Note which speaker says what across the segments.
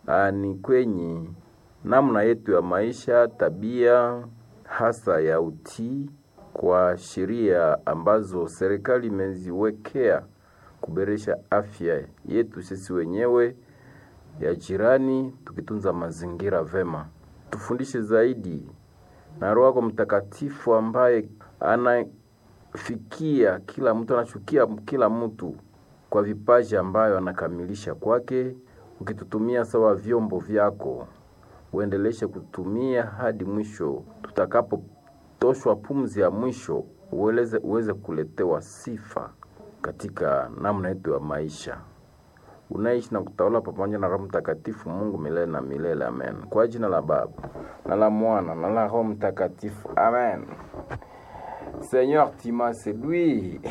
Speaker 1: ah, ni kwenye namna yetu ya maisha, tabia hasa ya utii kwa sheria ambazo serikali imeziwekea kuboresha afya yetu sisi wenyewe, ya jirani, tukitunza mazingira vema. Tufundishe zaidi na Roho yako Mtakatifu ambaye anafikia kila mtu, anachukia kila mtu kwa vipaji ambayo anakamilisha kwake, ukitutumia sawa vyombo vyako, uendeleshe kutumia hadi mwisho, tutakapotoshwa pumzi ya mwisho, uweze, uweze kuletewa sifa katika namna yetu ya maisha unaishi na kutawala pamoja na Roho Mtakatifu, Mungu milele na milele. Amen. Kwa jina la Baba na la Mwana na la Roho Mtakatifu. Amen. Seigneur, tu m'as séduit.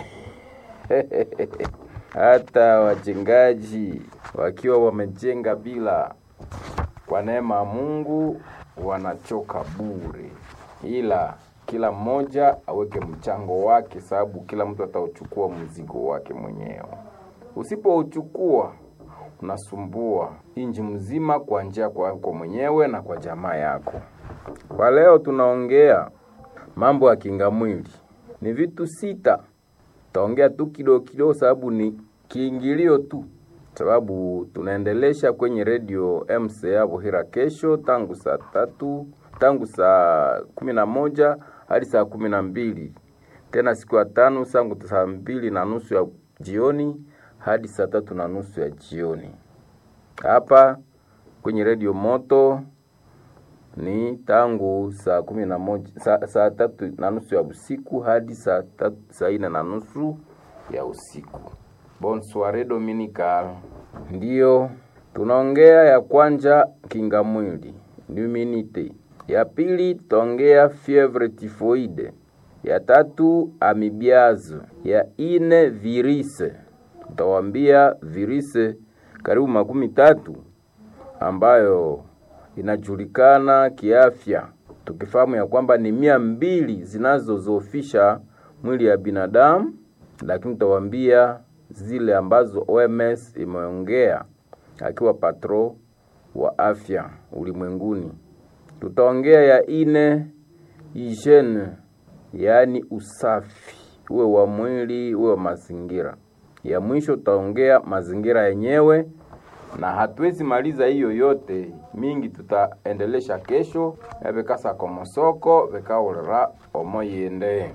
Speaker 1: Hata wajengaji wakiwa wamejenga bila kwa neema ya Mungu wanachoka bure, ila kila mmoja aweke mchango wake, sababu kila mtu atauchukua mzigo wake mwenyewe. Usipouchukua unasumbua inji mzima kwa njia kwako mwenyewe na kwa jamaa yako. Kwa leo tunaongea mambo ya kinga mwili, ni vitu sita. Taongea tu kidogo kidogo, sababu ni kiingilio tu, sababu tunaendelesha kwenye redio MCA Buhira kesho tangu saa tatu tangu saa kumi na moja hadi saa kumi na mbili tena siku ya tano sangu saa mbili na nusu ya jioni hadi saa tatu na nusu ya jioni. Hapa kwenye redio Moto ni tangu saa kumi na moja saa, saa tatu na nusu ya usiku hadi saa tatu, saa ine na nusu ya usiku. Bon soiree dominical. Ndiyo tunaongea ya kwanja kinga mwili immunite, ya pili tutaongea fievre tifoide, ya tatu amibiazo, ya ine virise tutawambia virusi karibu makumi tatu ambayo inajulikana kiafya, tukifahamu ya kwamba ni mia mbili zinazozofisha mwili ya binadamu, lakini tutawambia zile ambazo OMS imeongea akiwa patro wa afya ulimwenguni. Tutaongea ya ine hygiene, yaani usafi, uwe wa mwili uwe wa mazingira ya mwisho tutaongea mazingira yenyewe, na hatuwezi maliza hiyo yote mingi, tutaendelesha kesho yavekasa komosoko vekaulira omoyende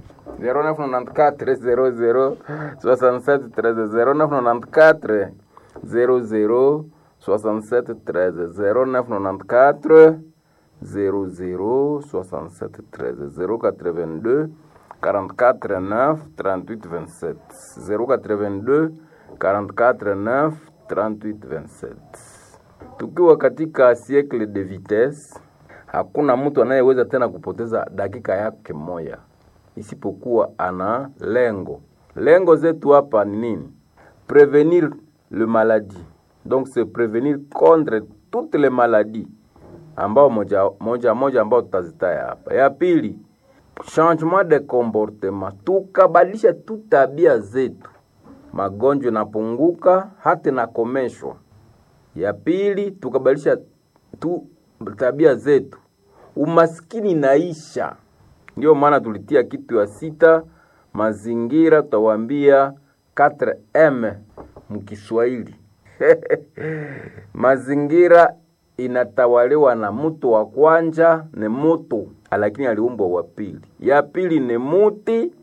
Speaker 1: 0994 00 0994 00 67 13 0994 00 67 13 082 44 9 38 27 082 44 9 38 27. Tukiwa katika siècle de vitesse, hakuna mtu anayeweza tena kupoteza dakika yake moja isipokuwa ana lengo. Lengo zetu hapa ni nini? Prevenir le maladie, donc c'est prevenir contre toutes les maladies ambao moja moja moja ambao tutazitaya hapa. Ya pili changement de comportement, tukabadilisha tu tabia zetu, magonjwa inapunguka hata inakomeshwa. Ya pili tukabadilisha tu tabia zetu, umaskini inaisha. Ndio maana tulitia kitu ya sita, mazingira, tutawaambia 4M mkiswahili mazingira inatawaliwa na mtu wa kwanja ni mutu, lakini aliumbwa wa pili. Ya pili ni muti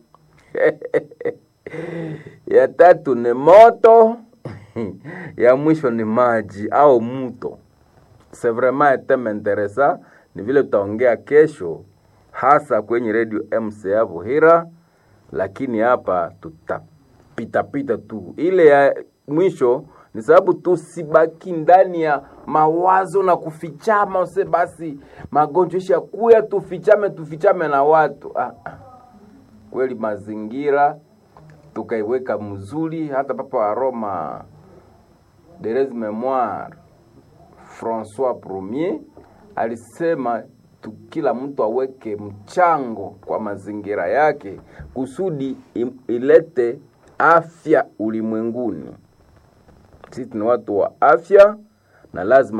Speaker 1: ya tatu ni moto ya mwisho ni maji au muto. C'est vraiment un thème intéressant, ni vile tutaongea kesho, hasa kwenye radio MCA Buhira, lakini hapa tutapitapita tu. Ile ya mwisho ni sababu tusibaki ndani ya mawazo na kufichama, use basi magonjwa isha kuya, tufichame tufichame na watu ah, ah. Kweli mazingira tukaiweka mzuri, hata papa wa Roma Therese Memoire Francois Premier alisema tu, kila mtu aweke mchango kwa mazingira yake kusudi ilete afya ulimwenguni. Sisi ni watu wa afya na lazima